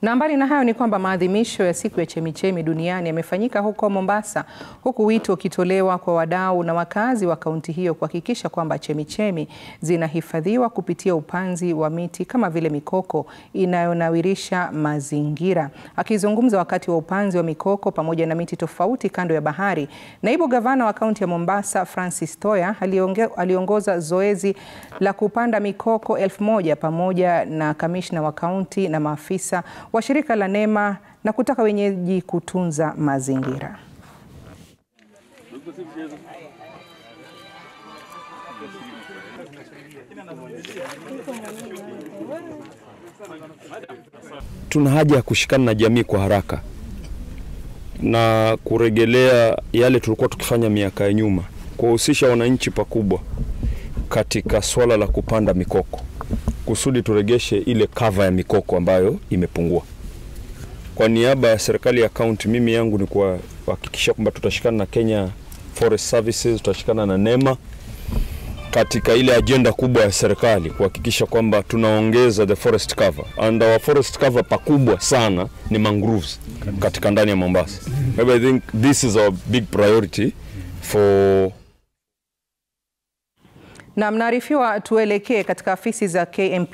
Na mbali na hayo ni kwamba maadhimisho ya siku ya chemichemi duniani yamefanyika huko Mombasa, huku wito ukitolewa kwa wadau na wakazi wa kaunti hiyo kuhakikisha kwamba chemichemi zinahifadhiwa kupitia upanzi wa miti kama vile mikoko inayonawirisha mazingira. Akizungumza wakati wa upanzi wa mikoko pamoja na miti tofauti kando ya bahari, naibu gavana wa kaunti ya Mombasa Francis Toya alionge, aliongoza zoezi la kupanda mikoko elfu moja pamoja na kamishna wa kaunti na maafisa wa shirika la NEMA na kutaka wenyeji kutunza mazingira. Tuna haja ya kushikana na jamii kwa haraka na kurejelea yale tulikuwa tukifanya miaka ya nyuma, kuwahusisha wananchi pakubwa katika swala la kupanda mikoko kusudi turegeshe ile kava ya mikoko ambayo imepungua. Kwa niaba ya serikali ya kaunti, mimi yangu ni kuhakikisha kwamba tutashikana na Kenya Forest Services, tutashikana na NEMA katika ile ajenda kubwa ya serikali kuhakikisha kwamba tunaongeza the forest cover and our forest cover pakubwa sana ni mangroves katika ndani ya Mombasa. Maybe I think this is our big priority for Na mnaarifiwa tuelekee katika afisi za KMP